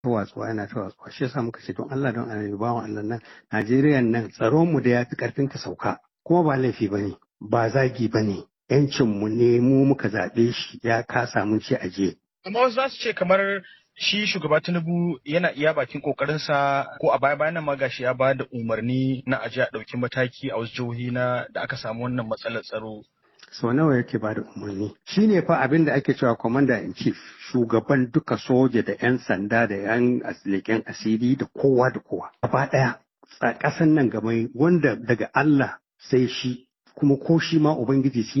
ta watsuwa yana ta watsuwa shi yasa muka ce don Allah don Allah bawan Allah nan Najeriya nan tsaron mu da yafi karfin ka sauka kuma ba laifi bane ba zagi bane yancin mu ne mu muka zaɓe shi ya kasa mun ce aje amma wasu za su ce kamar shi shugaba Tinubu yana iya bakin kokarinsa ko a baya bayan ma gashi ya ba da umarni na aje a ɗauki mataki a wasu jihohi na da aka samu wannan matsalar tsaro sau nawa yake ba da umarni shi ne fa abin da ake cewa commander in chief shugaban duka soja da 'yan sanda da 'yan leƙen asiri da kowa da kowa gaba ɗaya ƙasan nan gaba wanda daga Allah sai shi kuma ko shi ma ubangiji shi